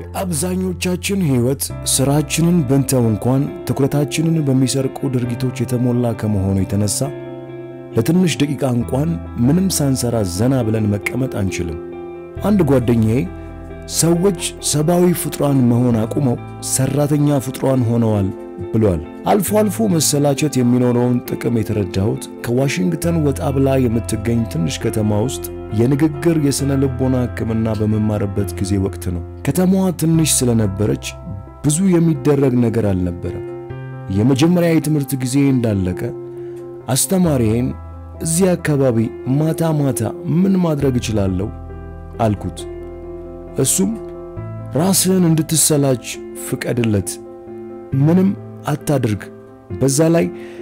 የአብዛኞቻችን ሕይወት ሥራችንን ብንተው እንኳን ትኩረታችንን በሚሰርቁ ድርጊቶች የተሞላ ከመሆኑ የተነሳ ለትንሽ ደቂቃ እንኳን ምንም ሳንሰራ ዘና ብለን መቀመጥ አንችልም። አንድ ጓደኛዬ ሰዎች ሰብአዊ ፍጡራን መሆን አቁመው ሰራተኛ ፍጡራን ሆነዋል ብሏል። አልፎ አልፎ መሰላቸት የሚኖረውን ጥቅም የተረዳሁት ከዋሽንግተን ወጣ ብላ የምትገኝ ትንሽ ከተማ ውስጥ የንግግር የሥነ ልቦና ሕክምና በመማርበት ጊዜ ወቅት ነው። ከተማዋ ትንሽ ስለነበረች ብዙ የሚደረግ ነገር አልነበረም። የመጀመሪያ የትምህርት ጊዜ እንዳለቀ አስተማሪዬን እዚህ አካባቢ ማታ ማታ ምን ማድረግ እችላለሁ አልኩት። እሱም ራስህን እንድትሰላች ፍቀድለት፣ ምንም አታድርግ። በዛ ላይ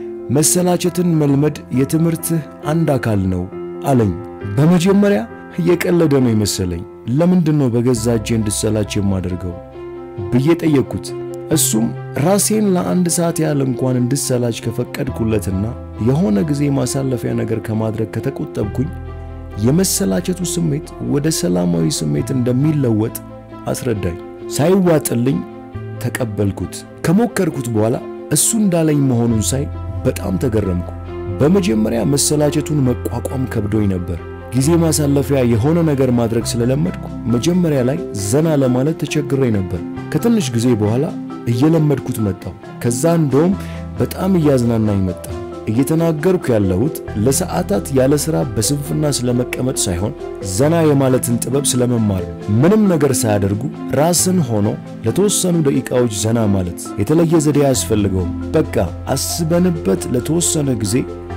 መሰላቸትን መልመድ የትምህርትህ አንድ አካል ነው አለኝ። በመጀመሪያ እየቀለደ ነው የመሰለኝ። ለምንድን ነው በገዛ እጄ እንድሰላች የማደርገው ብዬ ጠየቅኩት። እሱም ራሴን ለአንድ ሰዓት ያህል እንኳን እንድሰላች ከፈቀድኩለትና የሆነ ጊዜ ማሳለፊያ ነገር ከማድረግ ከተቆጠብኩኝ የመሰላቸቱ ስሜት ወደ ሰላማዊ ስሜት እንደሚለወጥ አስረዳኝ። ሳይዋጥልኝ ተቀበልኩት። ከሞከርኩት በኋላ እሱ እንዳለኝ መሆኑን ሳይ በጣም ተገረምኩ። በመጀመሪያ መሰላቸቱን መቋቋም ከብዶኝ ነበር። ጊዜ ማሳለፊያ የሆነ ነገር ማድረግ ስለለመድኩ መጀመሪያ ላይ ዘና ለማለት ተቸግሬ ነበር። ከትንሽ ጊዜ በኋላ እየለመድኩት መጣሁ። ከዛ እንደውም በጣም እያዝናናኝ መጣ። እየተናገርኩ ያለሁት ለሰዓታት ያለ ሥራ በስንፍና ስለመቀመጥ ሳይሆን ዘና የማለትን ጥበብ ስለመማር ነው። ምንም ነገር ሳያደርጉ ራስን ሆኖ ለተወሰኑ ደቂቃዎች ዘና ማለት የተለየ ዘዴ አያስፈልገውም። በቃ አስበንበት ለተወሰነ ጊዜ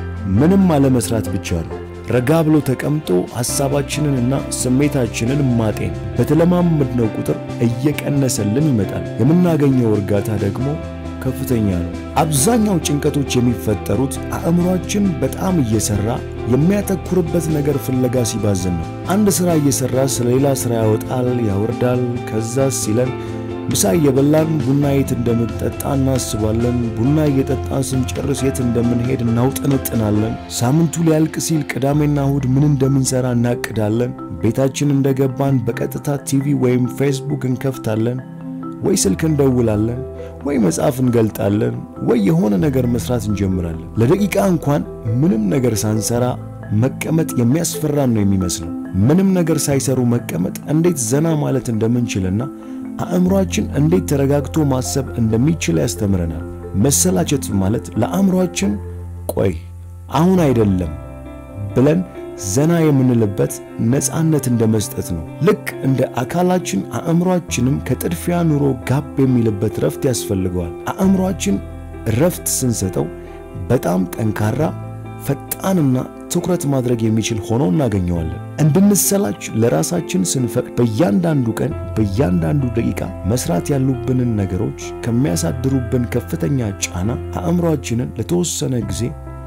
ምንም አለመስራት ብቻ ነው። ረጋ ብሎ ተቀምጦ ሐሳባችንንና ስሜታችንን ማጤን በተለማመድነው ቁጥር እየቀነሰልን ይመጣል። የምናገኘው እርጋታ ደግሞ ከፍተኛ ነው። አብዛኛው ጭንቀቶች የሚፈጠሩት አእምሯችን በጣም እየሰራ የሚያተኩርበት ነገር ፍለጋ ሲባዝን ነው። አንድ ሥራ እየሰራ ስለ ሌላ ሥራ ያወጣል፣ ያወርዳል። ከዛ ሲለን ምሳ እየበላን ቡና የት እንደምንጠጣ እናስባለን። ቡና እየጠጣን ስንጨርስ የት እንደምንሄድ እናውጠነጥናለን። ሳምንቱ ሊያልቅ ሲል ቅዳሜና እሁድ ምን እንደምንሰራ እናቅዳለን። ቤታችን እንደገባን በቀጥታ ቲቪ ወይም ፌስቡክ እንከፍታለን ወይ ስልክ እንደውላለን ወይ መጽሐፍ እንገልጣለን ወይ የሆነ ነገር መስራት እንጀምራለን። ለደቂቃ እንኳን ምንም ነገር ሳንሰራ መቀመጥ የሚያስፈራን ነው የሚመስለው። ምንም ነገር ሳይሰሩ መቀመጥ እንዴት ዘና ማለት እንደምንችልና አእምሯችን እንዴት ተረጋግቶ ማሰብ እንደሚችል ያስተምረናል። መሰላቸት ማለት ለአእምሯችን ቆይ አሁን አይደለም ብለን ዘና የምንልበት ነፃነት እንደ መስጠት ነው። ልክ እንደ አካላችን አእምሯችንም ከጥድፊያ ኑሮ ጋብ የሚልበት ረፍት ያስፈልገዋል። አእምሯችን ረፍት ስንሰጠው በጣም ጠንካራ፣ ፈጣንና ትኩረት ማድረግ የሚችል ሆኖ እናገኘዋለን። እንድንሰላች ለራሳችን ስንፈቅድ በእያንዳንዱ ቀን በእያንዳንዱ ደቂቃ መስራት ያሉብንን ነገሮች ከሚያሳድሩብን ከፍተኛ ጫና አእምሯችንን ለተወሰነ ጊዜ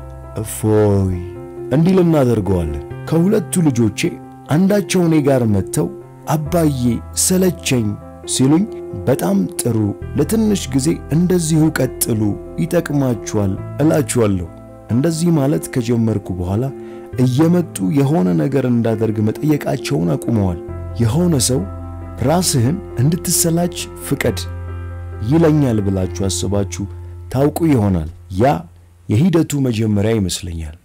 እፎይ እንዲል እናደርገዋለን። ከሁለቱ ልጆቼ አንዳቸው እኔ ጋር መጥተው አባዬ ሰለቸኝ ሲሉኝ በጣም ጥሩ፣ ለትንሽ ጊዜ እንደዚሁ ቀጥሉ፣ ይጠቅማችኋል እላችኋለሁ። እንደዚህ ማለት ከጀመርኩ በኋላ እየመጡ የሆነ ነገር እንዳደርግ መጠየቃቸውን አቁመዋል። የሆነ ሰው ራስህን እንድትሰላች ፍቀድ ይለኛል ብላችሁ አስባችሁ ታውቁ ይሆናል። ያ የሂደቱ መጀመሪያ ይመስለኛል።